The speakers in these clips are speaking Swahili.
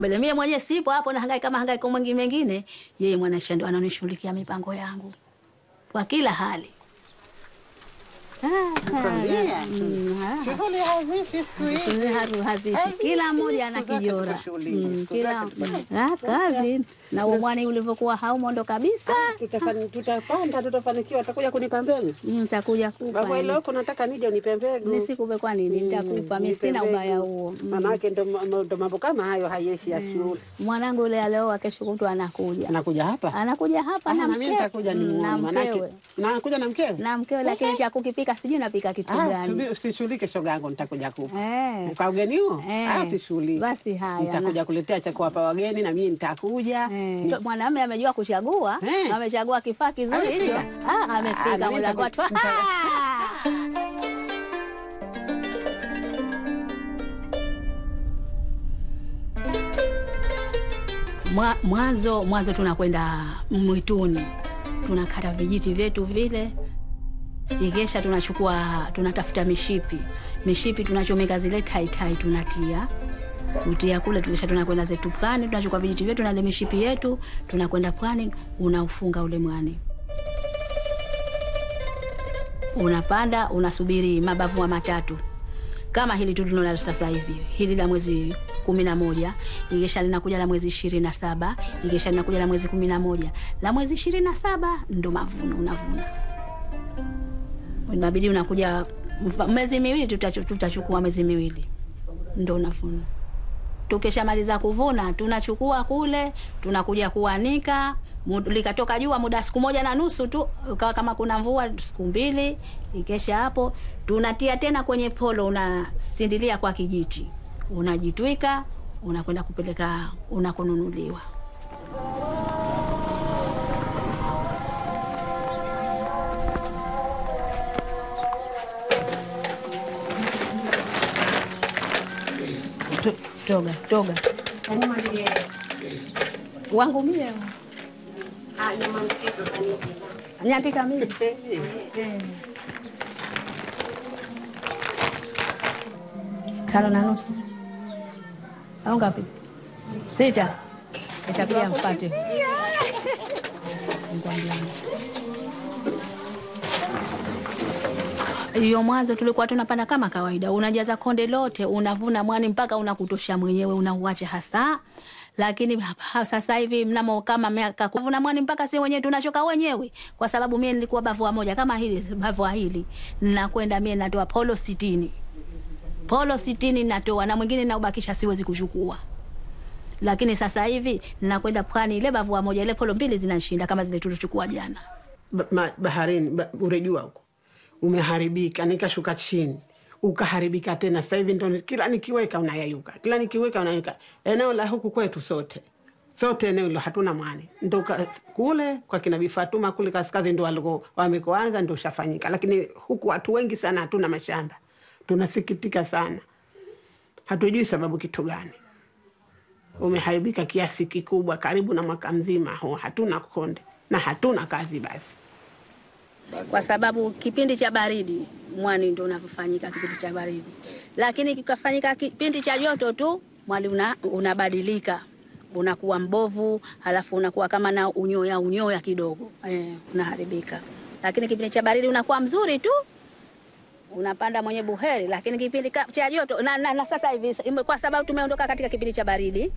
Mbele mie mwenyewe sipo hapo na hangaika kama hangaiko mwingine mengine, yeye mwanaisha ndo ananishughulikia mipango yangu kwa kila hali. Kwambia. Mm, ah. Shughuli hazishi siku hizi. Haru- hazishi Hazishi, kila mmoja ana siku zake kijora tuko shuleni, Mm, siku kila zake tuko- mm, ah, kazi na umwani ulivyokuwa haumo ndo kabisa. Tutafani- Tutapanda, tutafanikiwa. Utakuja kunipa mbegu Mm, Nitakuja kupa baba, ile huko nataka nije unipe mbegu. nisikupe, kwa nini? Nitakupa mimi, Nipe sina mbegu. ubaya huo. Mm. Manake ndo ma- ndo mambo kama hayo hayeshi ya shule. Mwanangu yule alioa, kesho kutwa anakuja, Anakuja hapa anakuja hapa Ah, na na mimi mke- nitakuja Mm, na nimuone, manake mkewe na anakuja na mkewe. na mkewe, lakini cha kukipika sijui napika kitu Ah, gani. subi- usishughulike shoga yangu, nitakuja kupa Eh. kwa ugeni huo. Eh. Ah, usishughulike. Basi haya, nitakuja kuletea cha kuwapa wageni na mimi nitakuja. Eh, Mwanamume amejua kuchagua, Eh. amechagua kifaa kizuri hicho. Amefika? Ah, Ah, na amefika mimi mlango watu. nitaku- nita- Mwa- Mwanzo mwanzo tunakwenda mwituni, tunakata vijiti vyetu vile, ikesha tunachukua tunatafuta mishipi, mishipi tunachomeka zile taitai, tunatia kutia kule, tukisha tunakwenda zetu pwani, tunachukua vijiti vyetu na ile mishipi yetu, tunakwenda pwani, unaufunga ule mwani unapanda unasubiri mabavu wa matatu kama hili tu tunalo sasa hivi, hili la mwezi kumi na moja ikisha linakuja la mwezi ishirini na saba ikisha linakuja la mwezi kumi na moja la mwezi ishirini na saba ndo mavuno unavuna, inabidi unakuja mfa- mwezi miwili, tutachu- tutachukua mwezi miwili ndo unavuna. Tukishamaliza kuvuna tunachukua kule, tunakuja kuanika. Mu- Likatoka jua muda siku moja na nusu tu, ukawa kama kuna mvua siku mbili. Ikesha hapo tunatia tena kwenye polo, unasindilia kwa kijiti, unajitwika, unakwenda kupeleka unakonunuliwa. To- Toga toga wangu mie nyandika mimi tano na nusu au ngapi? Sita. Itakuja mpate hiyo mwanzo tulikuwa tunapanda kama kawaida, unajaza konde lote, unavuna mwani mpaka unakutosha mwenyewe, unauacha hasa. Lakini hapa sasa hivi mnamo kama miaka kuvuna mwani mpaka si wenyewe tunachoka wenyewe, kwa sababu mie nilikuwa bavua moja kama hili bavua hili, nakwenda mie natoa polo sitini polo sitini natoa na mwingine naubakisha, siwezi kuchukua. Lakini sasa hivi nakwenda pwani, ile bavua moja ile polo mbili zinashinda kama zile tulichukua jana. ba, ma, baharini ba, urejua huko umeharibika, nikashuka chini ukaharibika tena. Sasa hivi ndo ni- kila nikiweka unayayuka, kila nikiweka unayayuka. Eneo la huku kwetu sote sote eneo hilo hatuna mwani, ndo ka- kule kwa kina Bifatuma kule kaskazi ndo waliko wamekoanza ndo ushafanyika, lakini huku watu wengi sana hatuna mashamba. Tunasikitika sana, hatujui sababu kitu gani umeharibika kiasi kikubwa, karibu na mwaka mzima huu hatuna konde na hatuna kazi basi kwa sababu kipindi cha baridi mwani ndo unavyofanyika kipindi cha baridi, lakini kikafanyika kipindi cha joto tu mwani una, unabadilika unakuwa mbovu, halafu unakuwa kama na unyoya unyoya kidogo eh, unaharibika. Lakini kipindi cha baridi unakuwa mzuri tu, unapanda mwenye buheri. Lakini kipindi ka- cha joto na, na, na sasa hivi kwa sababu tumeondoka katika kipindi cha baridi,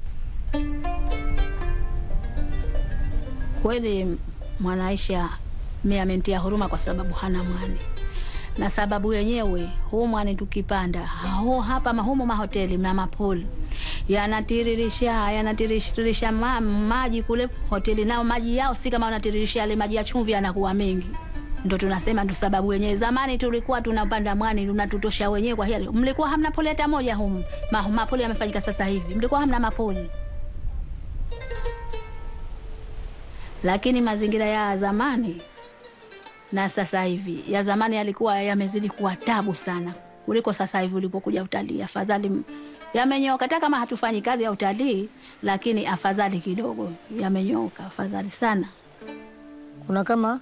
kweli Mwanaisha mi amentia huruma kwa sababu hana mwani, na sababu yenyewe huu mwani tukipanda hao hapa mahumu mahoteli na mapoli yanatiririsha yanatiririsha ma, maji kule hoteli, nao maji yao si kama wanatiririsha yale maji ya chumvi, yanakuwa mengi. Ndo tunasema ndo sababu yenyewe. Zamani tulikuwa tunapanda mwani unatutosha wenyewe. Kwa hiyo mlikuwa hamna poli hata moja humu, Ma, mapoli yamefanyika sasa hivi, mlikuwa hamna mapoli lakini mazingira ya zamani na sasa hivi, ya zamani yalikuwa yamezidi kuwa tabu sana kuliko sasa hivi ulipokuja utalii. Afadhali m- yamenyoka, hata kama hatufanyi kazi ya utalii, lakini afadhali kidogo yamenyoka, afadhali sana. Kuna kama